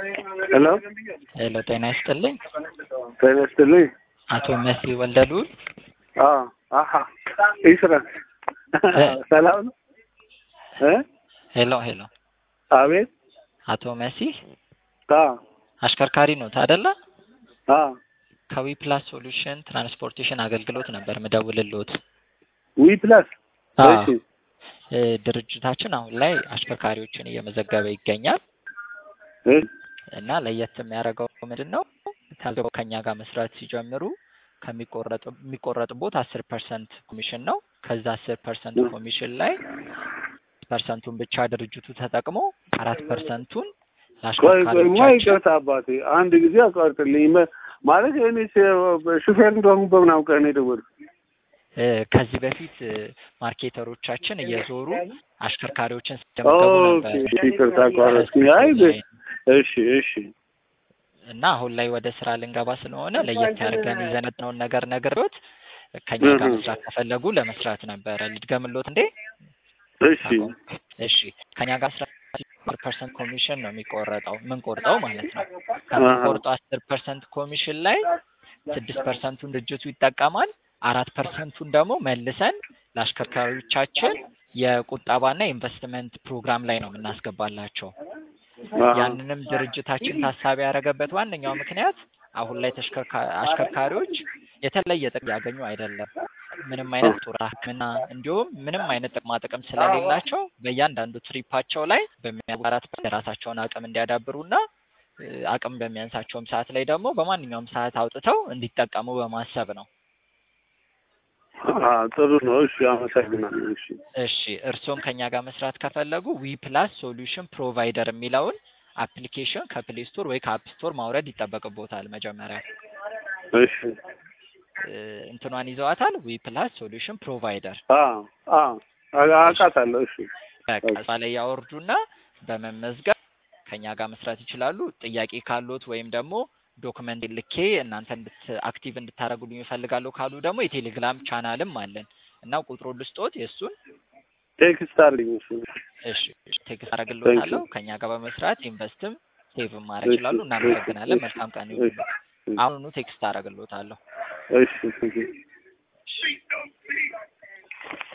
ሄሎ ሄሎ ጤና ይስጥልኝ። ጤና ይስጥልኝ። አቶ መሲ ወልደሉል አዎ አሀ ኢስራስ ሰላም ነው እ ሄሎ ሄሎ አቤት አቶ መሲ አዎ አሽከርካሪ ኖት አይደለ? አዎ ከዊ ፕላስ ሶሉሽን ትራንስፖርቴሽን አገልግሎት ነበር ምደውልልዎት። ዊ ፕላስ አዎ። እሺ እ ድርጅታችን አሁን ላይ አሽከርካሪዎችን እየመዘገበ ይገኛል እ እና ለየት የሚያደርገው ምንድን ነው? ታዘው ከኛ ጋር መስራት ሲጀምሩ ከሚቆረጥ የሚቆረጥቦት አስር ፐርሰንት ኮሚሽን ነው። ከዛ አስር ፐርሰንት ኮሚሽን ላይ ፐርሰንቱን ብቻ ድርጅቱ ተጠቅሞ አራት ፐርሰንቱን ቆይ ቆይ ማ ለአሽከርካሪዎቻችን ይቅርታ አባቴ አንድ ጊዜ አቋርጥልኝ መ- ማለት እኔ ስ- ሹፌር እንደሆንኩ በምን አውቀህ ነው የደወልኩት? እ ከዚህ በፊት እ ማርኬተሮቻችን እየዞሩ አሽከርካሪዎችን ሲመገቡ ኦኬ ነበር እሺ ይቅርታ አቋረጥኩኝ። አይ በ- እሺ እሺ እና አሁን ላይ ወደ ስራ ልንገባ ስለሆነ ለየት ያደርገን የዘነጥነውን ነገር ነግሬዎት ከኛ ጋር እህ። መስራት ከፈለጉ ለመስራት ነበረ። ልድገምልዎት እንዴ? እሺ እሺ ከኛ ጋር አስራ ፐርሰንት ኮሚሽን ነው የሚቆረጠው የምንቆርጠው ማለት ነው። ከምንቆርጠው አስር ፐርሰንት ኮሚሽን ላይ ስድስት ፐርሰንቱን ድርጅቱ ይጠቀማል። አራት ፐርሰንቱን ደግሞ መልሰን ለአሽከርካሪዎቻችን የቁጠባና የኢንቨስትመንት ፕሮግራም ላይ ነው የምናስገባላቸው። አሀ። ያንንም ድርጅታችን ታሳቢ ያደረገበት ዋነኛው ምክንያት አሁን ላይ ተሽከርካ- አሽከርካሪዎች የተለየ ጥቅም ያገኙ አይደለም። ምንም አይነት ጡር ሕክምና እንዲሁም ምንም አይነት ጥቅማ ጥቅም ስለሌላቸው በእያንዳንዱ ትሪፓቸው ላይ በሚያጓራት የራሳቸውን አቅም እንዲያዳብሩና እ አቅም በሚያንሳቸውም ሰዓት ላይ ደግሞ በማንኛውም ሰዓት አውጥተው እንዲጠቀሙ በማሰብ ነው። አሀ፣ ጥሩ ነው። እሺ አመሰግናለሁ። እሺ እሺ እርስዎም ከኛ ጋር መስራት ከፈለጉ ዊ ፕላስ ሶሉሽን ፕሮቫይደር የሚለውን አፕሊኬሽን ከፕሌይ ስቶር ወይ ከአፕ ስቶር ማውረድ ይጠበቅቦታል። መጀመሪያ እሺ እ እንትኗን ይዘዋታል። ዊ ፕላስ ሶሉሽን ፕሮቫይደር አዎ አዎ አ- አውቃታለሁ። እሺ በቃ እሷ ላይ ያወርዱና በመመዝገብ ከኛ ጋር መስራት ይችላሉ። ጥያቄ ካሉት ወይም ደግሞ ዶክመንት ልኬ እናንተ እንድት አክቲቭ እንድታደርጉልኝ ይፈልጋለሁ ካሉ ደግሞ የቴሌግራም ቻናልም አለን እና ቁጥሩን ልስጦት የእሱን ቴክስት አለኝ። እሱ እሺ ቴክስት አደርግልዎታለሁ። ከኛ ጋር በመስራት ኢንቨስትም ሴቭም ማድረግ ይችላሉ። እናመሰግናለን። መልካም ቀን ይሁን። አሁኑኑ ቴክስት አደርግልዎታለሁ። እሺ እሺ